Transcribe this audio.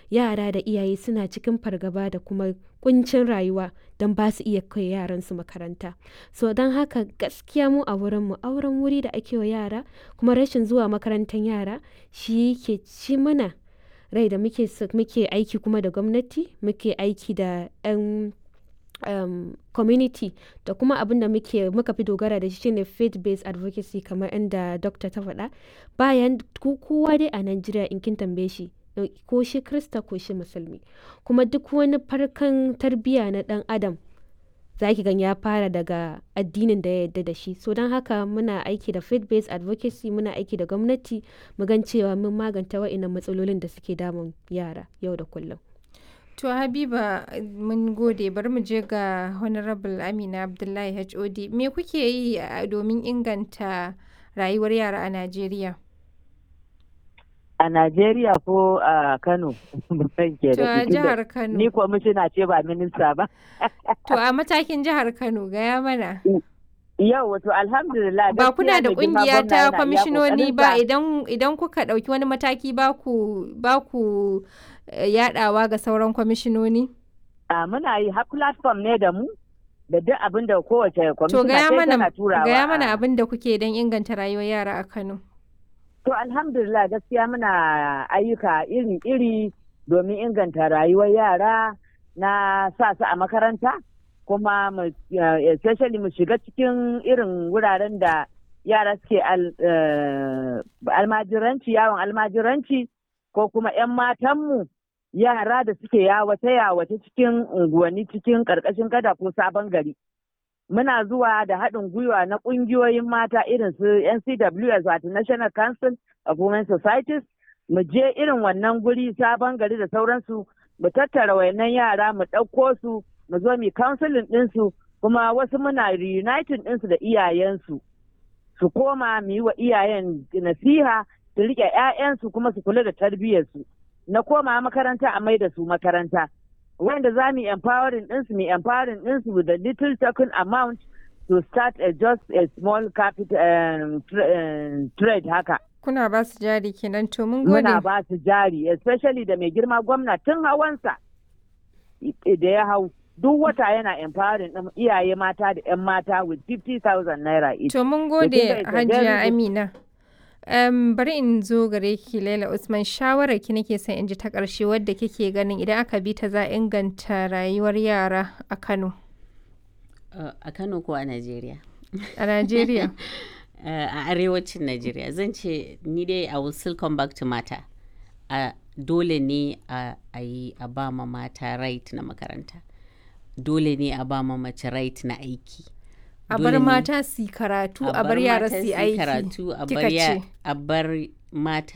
yara da iyaye suna cikin fargaba da kuma kuncin rayuwa don ba su iya kai yaransu makaranta so don haka gaskiya mu a wurinmu auren wuri da ake wa yara kuma rashin zuwa makarantar yara shi ke ci mana rai da muke muke aiki kuma da gwamnati muke aiki da 'yan um, community da kuma abin da muke muka fi dogara da shi shine faith based advocacy kamar inda dokta ta faɗa bayan kowa dai a Najeriya in kin tambaye shi ko shi krista ko shi musulmi kuma duk wani farkan tarbiyya na dan adam za ki gan ya fara daga addinin da ya yarda da shi so don haka muna aiki da faith based advocacy muna aiki da gwamnati mu gan cewa mun maganta wa'innan matsalolin da suke damun yara yau da kullum To Habiba mun gode bari mu je ga Honorable Amina Abdullahi HOD me kuke yi domin inganta rayuwar yara a Najeriya? A Najeriya ko a Kano? To a jihar Kano. Ni kwamishina ce ba minista ba. To a matakin jihar Kano gaya mana. Yau wato alhamdulillah ba kuna da kungiya ta kwamishinoni ba idan idan kuka dauki wani mataki ba ku ba ku yadawa ga sauran kwamishinoni? A muna yi har platform ne da mu da duk abin da kowace To kwamishina gaya mana tana turawa. gaya mana abin da kuke don inganta rayuwar yara a Kano. To alhamdulillah gaskiya muna ayyuka iri-iri domin inganta rayuwar yara na sa su a makaranta kuma mu eh, especially mu shiga cikin irin wuraren da yara suke al- eh, almajiranci yawon almajiranci ko kuma 'yan matanmu yara da suke yawace yawace cikin unguwanni cikin ƙarƙashin gada ko sabon gari. Muna zuwa da haɗin gwiwa na ƙungiyoyin mata irin su NCWS wato National Council of Women Societies mu je irin wannan guri sabon gari da sauransu mu tattara wayannan yara mu ɗauko su mu zo mu counseling ɗinsu kuma wasu muna reuniting ɗinsu da iyayensu su koma mu yi wa iyayen nasiha su riƙe 'ya'yansu kuma su kula da tarbiyyarsu na koma makaranta a mai da su makaranta wanda za mu yi empowering ɗinsu mu empowering ɗinsu with a little token amount to start a just a small capital um, tra- um, trade haka Kuna ba su jari kenan to mun gode. muna ba su jari especially da mai girma gwamna tun hawansa i- da ya hau duk wata yana empowering ɗin iyaye mata da 'yan mata with 50,000 naira each. To mun kin gode ga it's a Hajiya very good- Amina. Um, bari in zo gare ki Laila Usman shawarar ki nake son in ji ta ƙarshe wadda kike ganin idan aka bi ta za a inganta rayuwar yara a Kano Uh, a Kano ko a Najeriya? a Najeriya. Uh, a arewacin Najeriya zan ce ni dai I will still come back to mata. Uh, dole ne a a yi a ba ma mata right na makaranta. Dole ne a ba ma mace right na aiki. A Dole bar ne mata su yi karatu a bar yara mata su yi su yi aiki. karatu a bar Kika ya- ce. a bar mata